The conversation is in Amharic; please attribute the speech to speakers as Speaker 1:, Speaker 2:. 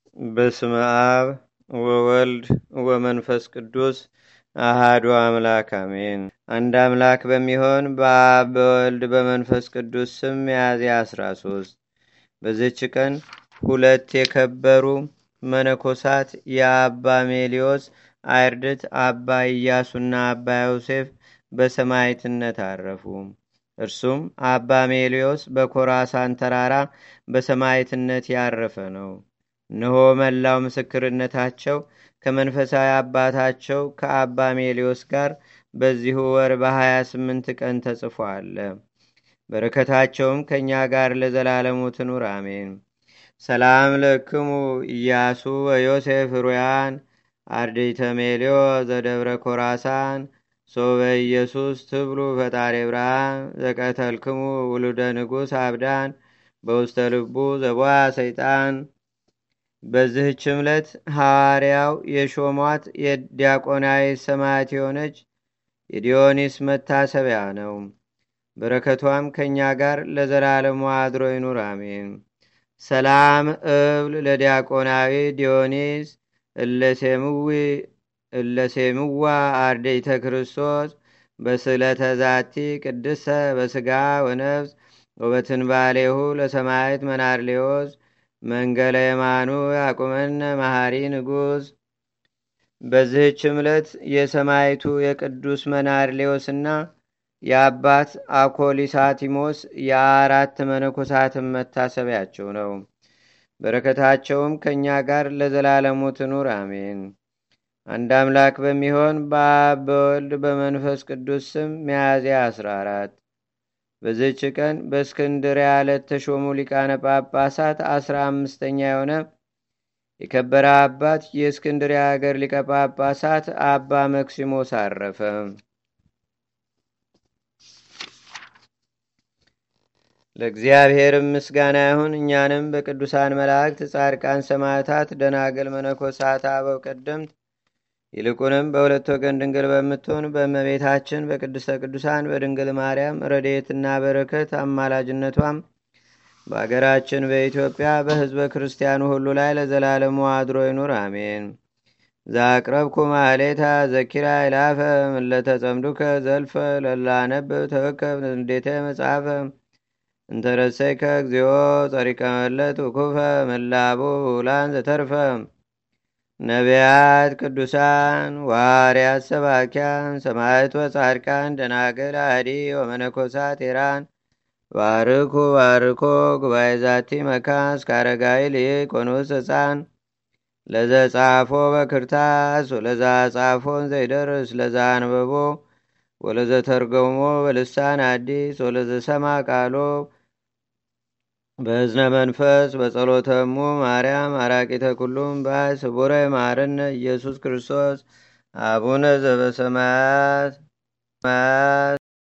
Speaker 1: በስመ አብ ወወልድ ወመንፈስ ቅዱስ አሃዱ አምላክ አሜን። አንድ አምላክ በሚሆን በአብ በወልድ በመንፈስ ቅዱስ ስም ሚያዝያ 13 በዚች ቀን ሁለት የከበሩ መነኮሳት የአባ ሜሊዮስ አይርድት አባ ኢያሱና አባ ዮሴፍ በሰማይትነት አረፉ። እርሱም አባ ሜሊዮስ በኮራሳን ተራራ በሰማይትነት ያረፈ ነው። እነሆ መላው ምስክርነታቸው ከመንፈሳዊ አባታቸው ከአባ ሜሊዮስ ጋር በዚሁ ወር በሀያ ስምንት ቀን ተጽፎ አለ። በረከታቸውም ከእኛ ጋር ለዘላለሙ ትኑር አሜን። ሰላም ለክሙ ኢያሱ ወዮሴፍ ሩያን አርድእተ ሜልዮ ዘደብረ ኮራሳን ሶበ ኢየሱስ ትብሉ ፈጣሪ ብርሃን ዘቀተልክሙ ውሉደ ንጉሥ አብዳን በውስተ ልቡ ዘቧ ሰይጣን። በዚህች ዕለት ሐዋርያው የሾሟት የዲያቆናዊ ሰማዕት የሆነች የዲዮኒስ መታሰቢያ ነው። በረከቷም ከእኛ ጋር ለዘላለሙ አድሮ ይኑር አሜን። ሰላም እብል ለዲያቆናዊ ዲዮኒስ እለሴምዋ አርደይተ ክርስቶስ በስለተ ዛቲ ቅድሰ በስጋ ወነፍስ ወበትንባሌሁ ለሰማይት መናርሌዎስ መንገለ የማኑ ያቁመነ መሐሪ ንጉሥ። በዚህች ዕለት የሰማይቱ የቅዱስ መናርሌዎስና የአባት አኮሊሳቲሞስ የአራት መነኮሳትን መታሰቢያቸው ነው። በረከታቸውም ከእኛ ጋር ለዘላለሙ ትኑር አሜን። አንድ አምላክ በሚሆን በአብ በወልድ በመንፈስ ቅዱስ ስም ሚያዝያ 14 በዚህች ቀን በእስክንድርያ ለተሾሙ ሊቃነ ጳጳሳት አስራ አምስተኛ የሆነ የከበረ አባት የእስክንድርያ ሀገር ሊቀ ጳጳሳት አባ መክሲሞስ አረፈ። ለእግዚአብሔርም ምስጋና ይሁን። እኛንም በቅዱሳን መላእክት፣ ጻድቃን፣ ሰማዕታት፣ ደናግል፣ መነኮሳት፣ አበው ቀደምት ይልቁንም በሁለት ወገን ድንግል በምትሆን በእመቤታችን በቅድስተ ቅዱሳን በድንግል ማርያም ረድኤትና በረከት አማላጅነቷም በአገራችን በኢትዮጵያ በሕዝበ ክርስቲያኑ ሁሉ ላይ ለዘላለሙ አድሮ ይኑር አሜን። ዛቅረብኩ ማሌታ ዘኪራ ይላፈ ምለተጸምዱከ ዘልፈ ለላነብብ ተወከብ እንዴተ መጽሐፈ እንተረሰይከ እግዚኦ ጸሪቀ መለት ውኩፈ መላቡ ውላን ዘተርፈ ነቢያት፣ ቅዱሳን፣ ዋርያት፣ ሰባኪያን፣ ሰማዕት ወጻድቃን፣ ደናግል፣ አዲ ወመነኮሳት ኤራን ባርኩ ባርኮ ጉባኤ ዛቲ መካን እስከ አረጋዊ ልይቅ ወንዑስ ሕፃን ለዘ ጻፎ በክርታስ ወለዛ ጻፎን ዘይደርስ ለዛ አንበቦ ወለዘ ተርጎሞ በልሳን አዲስ ወለዘ ሰማ ቃሎ በእዝነ መንፈስ በጸሎተሙ ማርያም አራቂተ ኩሉም ባይ ስቡረ ማርነ ኢየሱስ ክርስቶስ አቡነ ዘበሰማያት